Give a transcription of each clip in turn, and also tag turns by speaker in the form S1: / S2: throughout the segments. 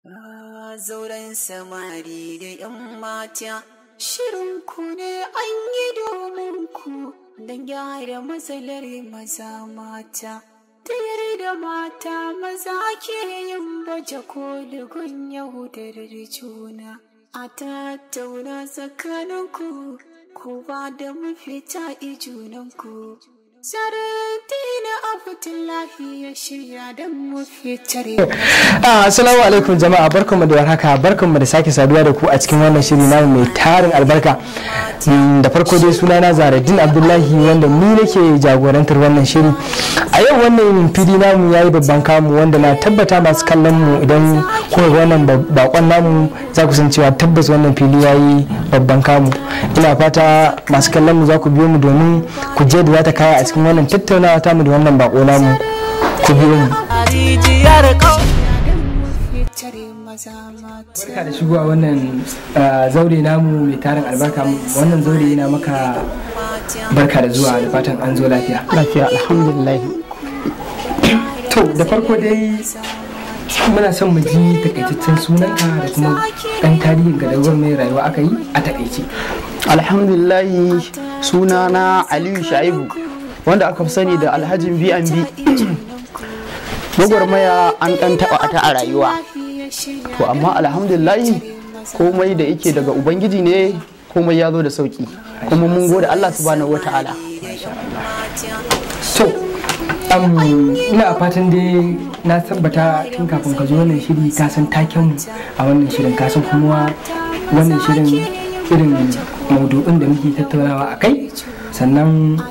S1: Zauren samari da 'yan mata, shirin ku ne an yi domin ku don gyara matsalar maza mata. Ta yarda mata maza ke yin baje koligun yahudarar juna. A tattauna tsakaninku, ku ba da mafita i junanku. Saradina Abdullahi ya shirya don mu fitar
S2: Assalamu alaikum jama'a barkanmu da warhaka barkanmu da sake saduwa da ku a cikin wannan shiri namu mai tarin albarka da farko dai suna na Zaradin Abdullahi wanda ni nake jagorantar wannan shiri a yau wannan fili namu ya yi babban kamu wanda na tabbata masu kallon mu idan kuka ga wannan bakon namu za ku san cewa tabbas wannan fili ya yi babban kamu ina fata masu kallon mu za ku biyo mu domin ku je da za ta kaya a cikin wannan tattaunawa tamu da wannan bako namu ku biyo mu barka da shigowa wannan zaure namu mai tarin albarka wannan zaure yana maka barka da zuwa da fatan an zo lafiya
S3: lafiya alhamdulillah
S2: to da farko dai muna son mu ji takaitaccen sunanka da kuma dan tarihin ga dawar mai rayuwa aka yi a takaice
S3: alhamdulillah sunana aliyu shaibu wanda aka fi sani da alhajin B&B gwagwarmaya an ɗan taɓa ta a rayuwa to amma alhamdulillahi komai da yake daga ubangiji ne komai ya zo da sauki kuma mun gode Allah subhanahu wata'ala
S2: to ina fatan dai na tabbata tun kafin ka zo wannan shiri ka san taken mu a wannan shirin ka san kuma wannan shirin irin maudu'in da muke tattaunawa a kai sannan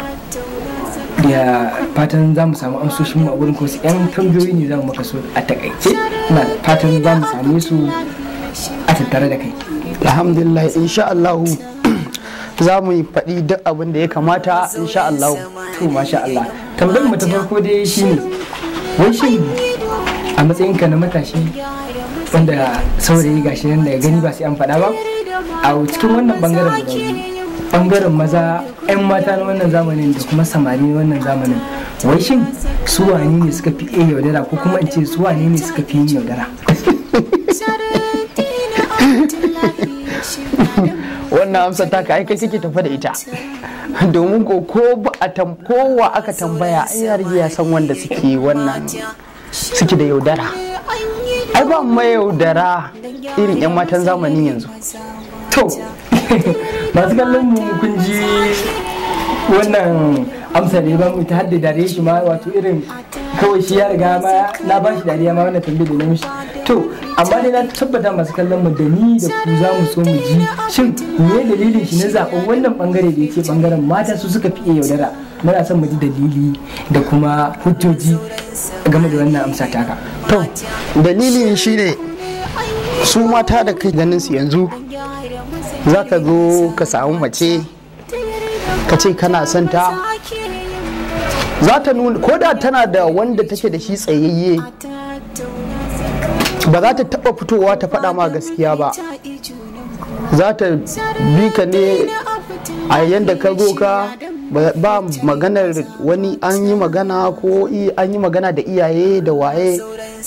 S2: da fatan za mu samu amsoshin mu a wurin ko su yan tambayoyi ne za mu maka so a takaice ina fatan za mu same su a tattare da kai
S3: alhamdulillah insha Allah za mu yi faɗi duk abin da ya kamata insha Allah
S2: to masha Allah tambayar mu ta farko dai shine wai shin a matsayinka na matashi wanda saurayi gashi nan daga gani ba sai an faɗa ba a cikin wannan bangaren guda biyu bangaren maza 'yan mata na wannan zamanin da kuma samari na wannan zamanin wai shin su wane ne suka fi iya yaudara ko kuma in ce su wane ne suka fi yin yaudara
S3: wannan amsar ta kai kai kake tafa da ita domin ko ko ba a tam kowa aka tambaya ai ya rige ya san wanda suke wannan suke da yaudara ai ba mai yaudara irin 'yan matan zamanin yanzu
S2: to masu kallon mu kun ji wannan amsa ne ba mu ta hadda dare shi ma wato irin kawai shi ya riga ma na ba shi dariya ma wannan tambayar da na mishi to amma dai na tabbata masu kallon mu da ni da ku za mu so mu ji shin me dalilin shi na zaben wannan bangare da yake bangaren mata su suka fiye yaudara muna son mu ji dalili da kuma hujjoji game da wannan amsa taka
S3: to dalilin shine su mata da kai ganin su yanzu za ka zo ka samu mace ka ce kana son ta za ta nuna ko da tana da wanda take da shi tsayayye ba za ta taba fitowa ta faɗa ma gaskiya ba za ta bi ka ne a yadda ka zo ka ba maganar wani an yi magana ko an yi magana da iyaye da waye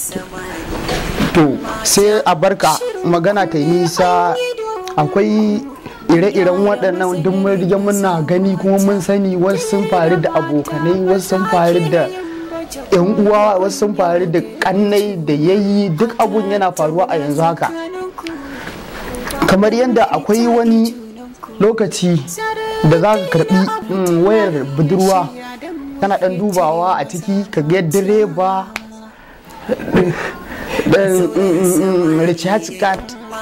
S3: to sai a barka magana ta yi nisa akwai ire-iren waɗannan duk mun rige muna gani kuma mun sani wasu sun faru da abokanai wasu sun faru da yan uwa wasu sun faru da kannai da yayi duk abun yana faruwa a yanzu haka kamar yadda akwai wani lokaci da za ka karbi wayar budurwa kana ɗan dubawa a ciki ka ga direba recharge card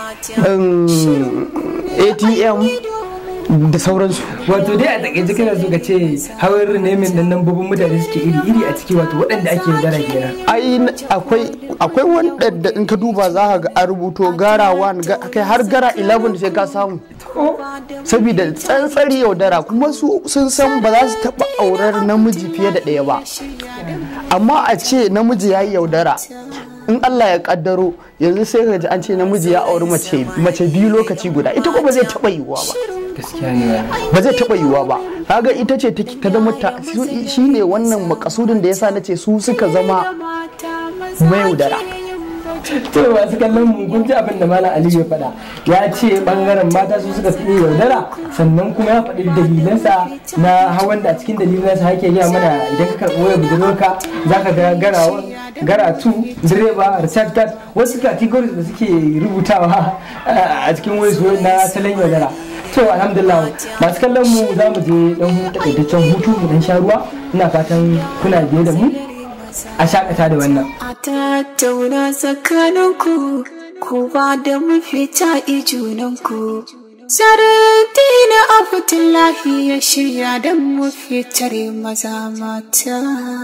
S3: atm da sauransu
S2: wato dai a takaice kana so ka ce hawar nemin nan nambobin mutane suke iri iri a ciki wato waɗanda ake yaudara kenan
S3: ai akwai akwai wanda in ka duba za ka ga a rubuto gara 1 kai har gara 11 sai ka samu saboda tsantsari yaudara kuma su sun san ba za su taɓa aurar namiji fiye da ɗaya ba amma a ce namiji ya yi yaudara in Allah ya kaddaro yanzu sai ka ji an ce namiji ya auri mace mace biyu lokaci guda ita ko ba zai taba yiwuwa ba
S2: gaskiya ne
S3: ba zai taba yiwuwa ba kaga ita ce ta zama ta shine wannan makasudin da yasa nace su suka zama mayaudara
S2: to masu kallon mu kun ji abin da malam aliyu ya faɗa ya ce bangaren mata su suka fi iya yaudara sannan kuma ya faɗi dalilansa na hawan da a cikin dalilansa hake gaya mana idan ka karɓi wayar budurwarka za ka ga garawa garatu direba recharge card wasu categories da suke rubutawa a cikin wasu na salon yaudara to alhamdulillah masu kallon mu za mu je dan takaitaccen hutu mu dan sha ruwa ina fatan kuna biye da mu a shakata da wannan
S1: a tattauna tsakaninku ku ba da mafita ijunanku Saradina Abdullahi ya shirya don mu fitar maza mata.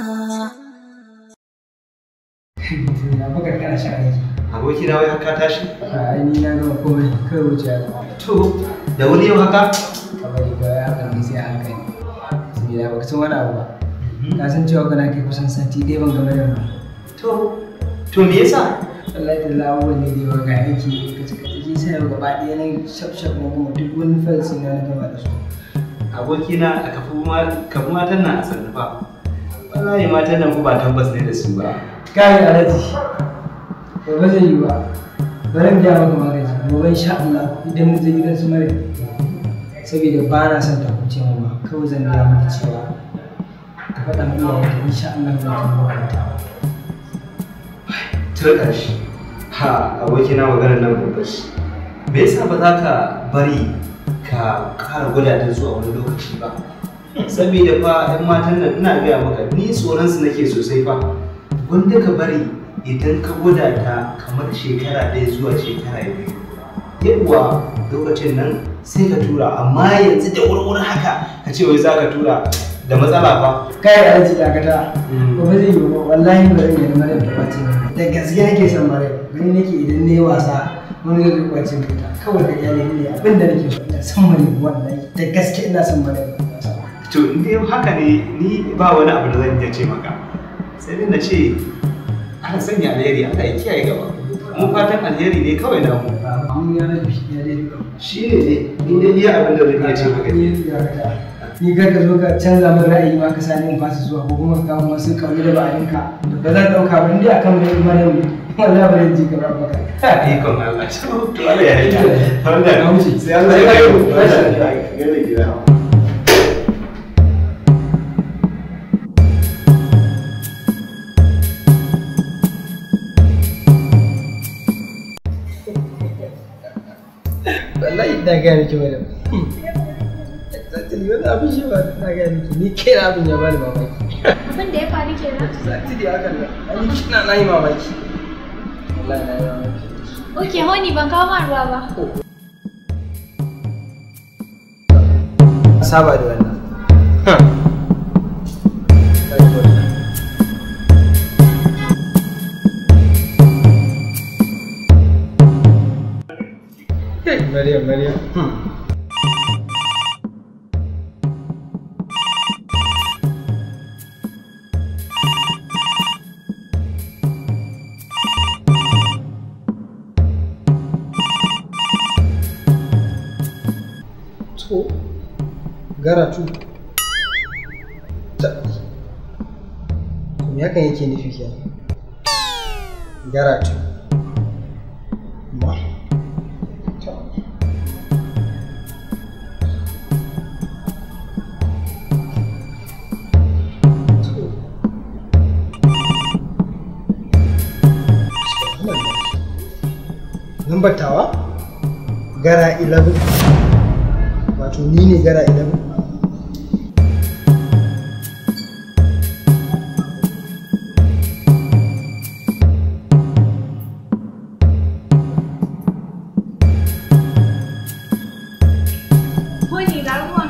S4: aboki na wai haka tashi
S2: a ni na gama komai kai wuce ya
S4: to da wuri yau haka
S2: kamar da ya haka ne sai a hankali saboda baka san wani abu ba ka san cewa kana kai kusan sati ɗaya ban game da mu
S4: to to me yasa
S2: Allah ya dalla abubuwan ne da yawa ga aiki ka cika ciki sai yau gaba ɗaya na shaf shaf na gama duk wani falsi na na gama da su
S4: aboki na a kafu ma kafu matan nan a sannu fa wallahi matan nan ku ba tabbas ne da su ba
S2: kai alaji ba ba zai yi ba bari mu gaya maka magani gobe insha Allah idan mu je gidan su mare saboda ba na son ta kuce mu ba kawai zan gaya maka cewa ka faɗa min iyayen insha Allah ba ta makaranta
S4: turka shi ha aboki na maganar nan babbar shi me yasa ba za ka bari ka ƙara gwada ta zuwa wani lokaci ba saboda fa 'yan matan nan ina gaya maka ni tsoron su nake sosai fa wanda ka bari idan ka gwada ta kamar shekara ɗaya zuwa shekara biyu yawwa lokacin nan sai ka tura amma yanzu da wurwuri haka ka ce wai za ka tura da matsala fa
S2: kai alaji dakata ba ba zai yi ba wallahi ba zan yi mare da kwace ba da gaske nake son mare gani nake idan na yi wasa wani zai kwace mu ta kawai da iyalai ne abin da nake so ina son mare wallahi da gaske ina son mare
S4: to in dai haka ne ni ba wani abu da zan iya ce maka sai dai na ce ana sanya alheri Allah ya kiyaye gaba mu fatan alheri ne kawai na mu
S2: mun ya rabi ya dai duka
S4: shi ne ne ni dai iya abin da zan iya ce maka ne
S2: ni dakata ni kar ka zo ka canza min ra'ayi ma ka sani in fasa zuwa ko kuma ka kawo wasu kauli da ba'alinka ba zan dauka ba indai akan mai mare ne wallahi ba zan ji ka ba maka
S4: ikon Allah to Allah ya yarda wannan
S2: Na wuce.
S4: sai Allah ya kai mu Allah ya gane gida
S2: wallahi ina gaya miki madam Zatili wani abin shi ba na gaya miki ni kai na abin ya bani mamaki
S5: Abin da ya faru kenan.
S2: Zatili hakan nan ani kina na yi mamaki wallahi na yi mamaki
S5: Ok, honey ban kawo ma ruwa ba.
S2: saba da wannan Maryam, Maryam. To, garatu. Ta. Me hakan yake nufi kenan? Garatu. Ma. Ta. Lambar tawa? Gara 11. Wato ni ne gara 11.
S5: Honey ga ruwan.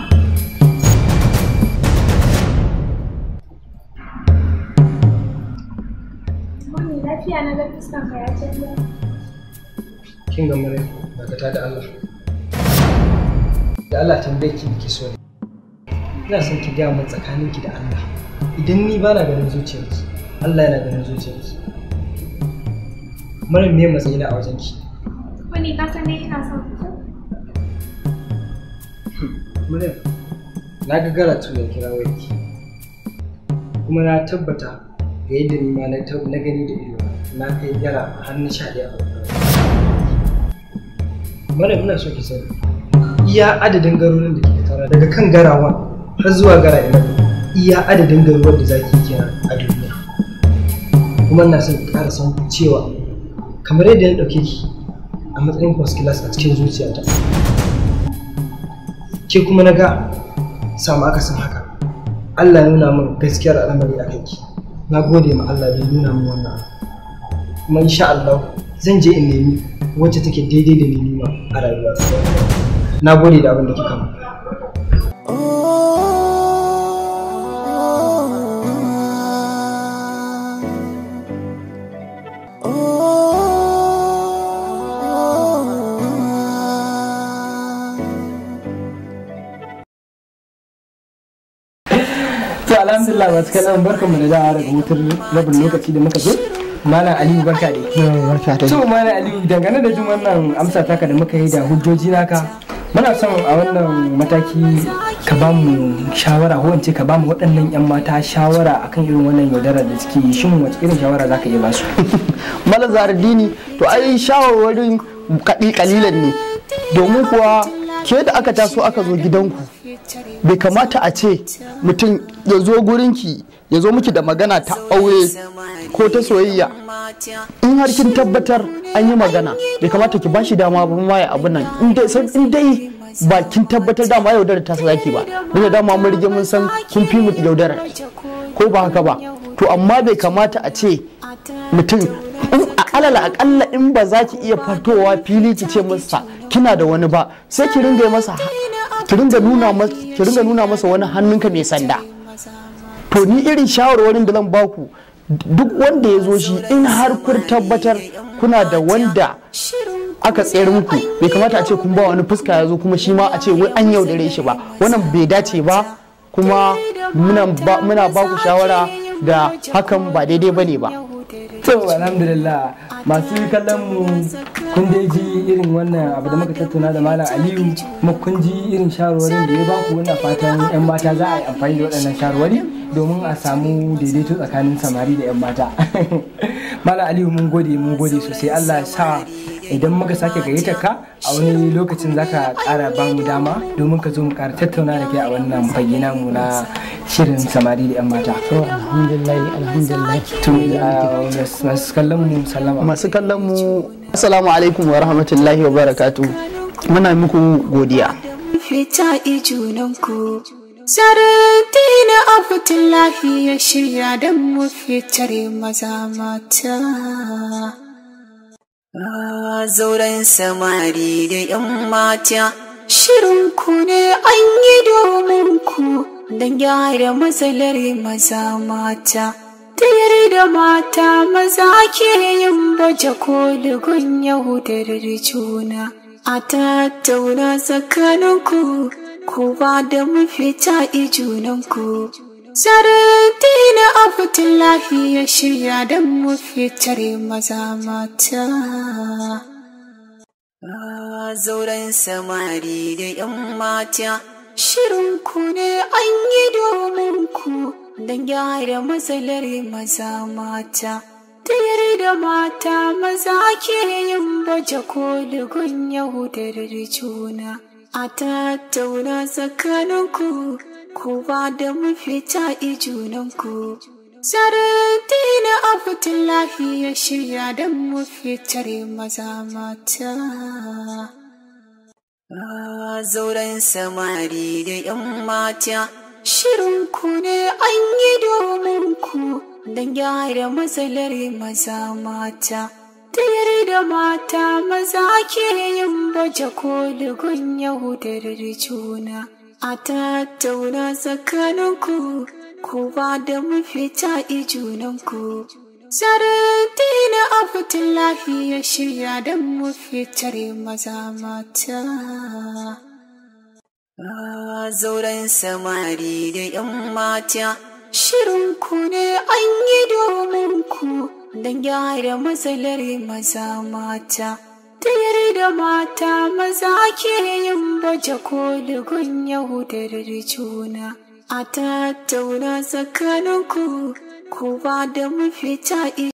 S5: Honey lafiya na ga fuskan ka ya canza.
S2: kin ga mare dakata da Allah da Allah tambaye ki ki so ne ina son ki gaya min tsakanin ki da Allah idan ni ba na ganin zuciyarki Allah yana ganin zuciyarki mara me matsayina a wajen ki
S5: Honey ka san dai ina son ka.
S2: Maryam na ga garatu da kira wayarki kuma na tabbata ga yadda ni ma na tab- na gani da ido na kai yara har na sha ɗaya a wannan Mara ina so ki sani iya adadin garuruwan da ke tara daga kan garawan har zuwa gara ina iya adadin garuruwan da zaki kira a duniya kuma ina son ki ƙara san cewa kamar yadda na ɗauke ki a matsayin first class a cikin zuciyata ke kuma na ga samu akasin haka Allah ya nuna min gaskiyar al'amari a kanki na gode ma Allah da ya nuna min wannan abu. kuma insha Allah zan je in nemi wacce take daidai da ni nima a rayuwa na gode da abin da kika min to alhamdulillah masu kallon barkanmu da dawa daga hutun rabin lokaci da muka zo malam aliyu barka da
S3: barka ta
S2: to malam aliyu dangane da jin wannan amsa taka da muka yi da hujjoji naka muna son a wannan mataki ka ba mu shawara ko in ce ka ba mu waɗannan 'yan mata shawara akan irin wannan yaudarar da suke yi shin wace irin shawara za ka iya ba su
S3: mala zardini to ai shawarwarin kaɗi kalilan ne domin kuwa ke da aka taso aka zo gidanku bai kamata a ce mutum ya zo gurinki ya zo miki da magana ta aure ko ta soyayya in har kin tabbatar an yi magana bai kamata ki bashi dama ba ma ya abu nan in dai sai- in dai ba kin tabbatar dama yaudara ta sa zaki ba duk da dama mun rige mun san kun fi mu yaudara ko ba haka ba to amma bai kamata a ce mutum in a alala akalla in ba za ki iya fatowa fili ki ce masa kina da wani ba sai ki ringa yi masa ki ringa nuna masa ki ringa nuna masa wani hannunka mai sanda to ni irin shawarwarin da zan baku duk wanda ya zo shi in har kun tabbatar kuna da wanda aka tsayar muku bai kamata a ce kun ba wani fuska ya zo kuma shi ma a ce wai an yaudare shi ba wannan bai dace ba kuma muna ba muna ba ku shawara da hakan ba daidai bane ba
S2: to alhamdulillah masu kallon mu kun dai ji irin wannan abu da muka tattauna da malam aliyu kuma kun ji irin shawarwarin da ya ba ku wannan fatan yan mata za a yi amfani da waɗannan shawarwari domin a samu daidaito tsakanin samari da yan mata malam aliyu mun gode mun gode sosai allah ya sa idan muka sake gayyatar ka a wani lokacin zaka ƙara ba mu dama domin ka zo mu ƙara tattauna da kai a wannan fage namu na shirin samari da yan mata
S3: to alhamdulillah alhamdulillah
S2: to uh, masu kallon mu sallama
S3: masu kallon mu assalamu alaikum wa rahmatullahi wa barakatuh muna muku godiya
S1: fita ijunanku Sarati na Abdullahi ya shirya don mu fitare maza mata. A zauren samari da ‘yan mata, shirinku ne an yi domin ku don gyara matsalar maza mata. Ta yarda mata maza ke yin baje koligun yahudar juna. A tattauna tsakaninku, ku ba da mafita ijunanku. Sarati na Abdullahi ya shirya don mu fitare maza mata. A zauren samari da ‘yan mata, shirinku ne an yi domin ku don gyara matsalar maza mata. Ta yarda mata maza ke yin baje koligun yahudar juna. A tattauna tsakaninku, ku ba da mafita ijunanku. Sarati na Abdullahi ya shirya don mu fitare maza mata. A zauren samari da ‘yan mata, shirinku ne an yi domin ku don gyara matsalar maza mata. Ta yarda mata maza ke yin baje koligun yahudar juna. A tattauna tsakaninku, ku ba da mafita ijunanku. Sarati na Abdullahi ya shirya don mu fitare maza mata. A zauren samari da ‘yan mata, shirinku ne an yi domin ku don gyara matsalar maza mata. Ta yarda mata maza ke yin baje koligun yahudar juna. A tattauna tsakaninku, ku ba da mafita